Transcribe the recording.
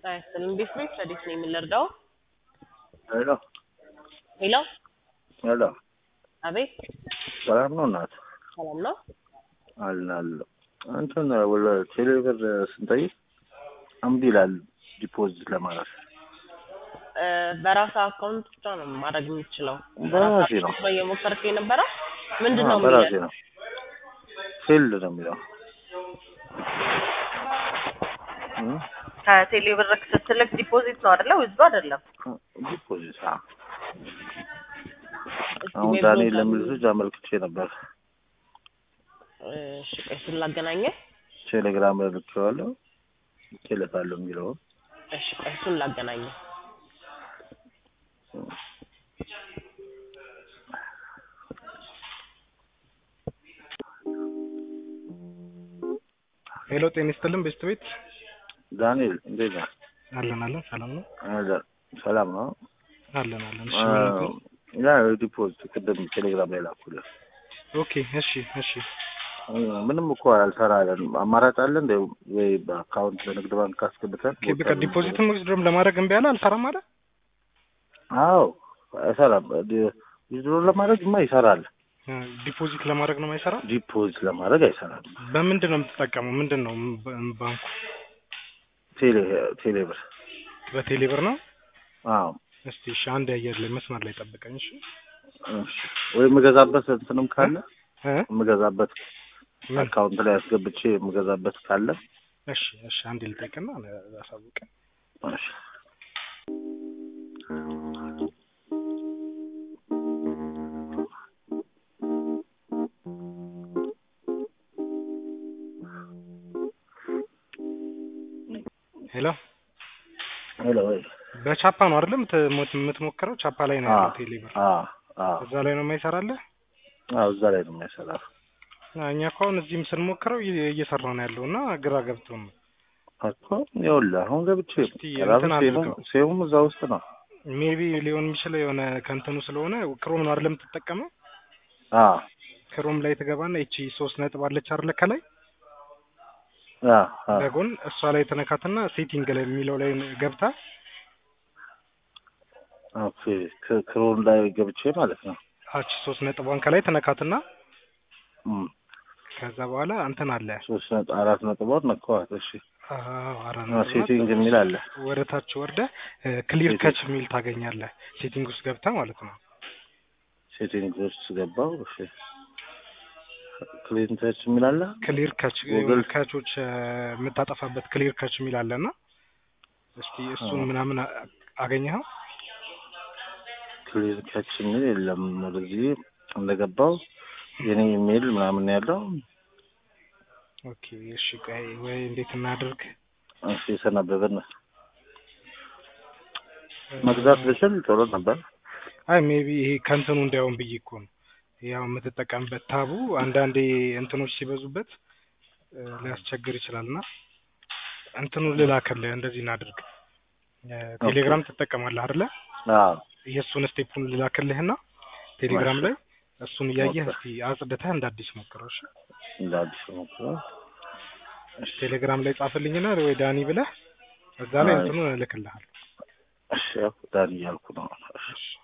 አይስልም ቤት ቤት ረዲት ነው የምንረዳው። ሄሎ ሄሎ ሄሎ፣ አቤት ሰላም ነው እናት? ሰላም ነው። አልን አለ እንትን ወደ ቴሌብር ስንጠይቅ እምቢ ይላል ዲፖዚት ለማድረግ እ በራስ አካውንት ብቻ ነው ማድረግ የምችለው። በራሴ ነው ነው እየሞከርክ የነበረው ምንድን ነው አዎ፣ በራሴ የሚለው? ነው ፊልድ ነው የሚለው እ? ከቴሌ ብር ስትልክ ዲፖዚት ነው አይደለ? ውዝዱ አይደለም። ዲፖዚት አዎ። እስኪ አሁን ዌብ ዳንኤል ብሮዘር- ለሚል ልጅ አመልክቼ ነበር እሺ ቆይ እሱን ላገናኘህ። ቴሌግራም ላይ ልኬዋለሁ ልኬለታለሁ የሚለውን እሺ ቆይ እሱን ላገናኘህ። ሄሎ ጤና ይስጥልን ቤስት ቤት ዳንኤል እንዴት ነህ? አለን አለን ሰላም ነው አለ ሰላም ነው አለን አለን እሺ አ፣ ምን ነበር? ያ ዲፖዚት ቅድም ቴሌግራም ላይ ላኩልህ ኦኬ እሺ እሺ ምንም እኮ አልሰራለን አማራጭ አለ እንደ ወይ በአካውንት በንግድ ባንክ አስገብተን ኦኬ በቃ ዲፖዚትም ዊዝድሮም ለማድረግ እምቢ አለ አልሰራም አለ አዎ አይሰራም ዊዝድሮ ለማድረግማ ይሰራል እ፣ ዲፖዚት ለማድረግ ነው የማይሰራ ዲፖዚት ለማድረግ አይሰራም በምንድን ነው የምትጠቀመው ምንድን ነው ም- ባንኩ ቴሌ ቴሌ ብር በቴሌ ብር ነው አዎ እስቲ እሺ አንድ አየር ላይ መስመር ላይ ጠብቀኝ እሺ እሺ ወይ የምገዛበት እንትንም ካለ እ? የምገዛበት ምን? አካውንት ላይ አስገብቼ የምገዛበት ካለ እሺ እሺ አንድ ልጠይቅና አሳውቀ እሺ ሄሎ ሄሎ ወይ በቻፓ ነው አይደለም የምት- የምትሞክረው ቻፓ ላይ ነው ያለው ቴሌ ብር አዎ አዎ እዛ ላይ ነው የማይሰራልህ አዎ እዛ ላይ ነው የሚያሰራው አ፣ እኛ እኮ አሁን እዚህም ስንሞክረው እየ- እየሰራ ነው ያለው እና ግራ ገብቶን ነው እኮ ይኸውልህ አሁን ገብቼ እስቲ ራሱ እንትን ሴሙም አድርገው። ሴሙም እዛ ውስጥ ነው ሜቢ ሊሆን የሚችለው የሆነ ከእንትኑ ስለሆነ ክሮም ነው አይደለም የምትጠቀመው አዎ ክሮም ላይ ትገባና ይቺ ሶስት ነጥብ አለች አይደለ ከላይ አዎ አዎ በጎን እሷ ላይ ተነካትና ሴቲንግ ላይ የሚለው ላይ ገብታ ኦኬ ክ- ክሮም ላይ ገብቼ ማለት ነው አቺ ሶስት ነጥቧን ከላይ ተነካትና እም፣ ከዛ በኋላ እንትን አለ ሶስት ነጥብ አራት ነጥቦች ነካዋት እሺ አዎ አራት አዎ፣ ነጥብ ሴቲንግ ናት። የሚል አለ ወደ ታች ወርደ ክሊር ሴቲንግ። ከች የሚል ታገኛለህ ሴቲንግ ውስጥ ገብታ ማለት ነው ሴቲንግ ውስጥ ገባው እሺ ክሊን ተች የሚል አለ ክሊር ከች ጉግል ከቾች የምታጠፋበት ክሊር ከች የሚል አለና እስቲ እሱን አዎ። ምናምን አ- አገኘኸው ክሊን ከች የሚል የለም ወደዚህ እንደገባው የኔ ኢሜል ምናምን ነው ያለው ኦኬ እሺ ቆይ ወይ እንዴት እናድርግ እሺ ሰነበብን መግዛት ብችል ጥሩ ነበር አይ ሜቢ ይሄ ከእንትኑ እንዳይሆን ብዬ እኮ ነው ያው የምትጠቀምበት ታቡ አንዳንዴ እንትኖች ሲበዙበት እ፣ ሊያስቸግር ይችላል እና እንትኑ ልላክልህ እንደዚህ እናድርግ እ፣ ቴሌግራም ትጠቀማለህ አይደለ አዎ የእሱን ስቴፑን ልላክልህና ቴሌግራም እሺ። ላይ እሱን እያየህ ኦኬ። እስቲ አጽድተህ እንደ አዲስ ሞክረው እሺ እንደ አዲስ ሞክረው እሺ ቴሌግራም ላይ ጻፍልኝና ወይ ዳኒ ብለህ እዛ ላይ አይ። እንትኑን እልክልሃለሁ እሺ ያው ዳን እያልኩ ነው እሺ እሺ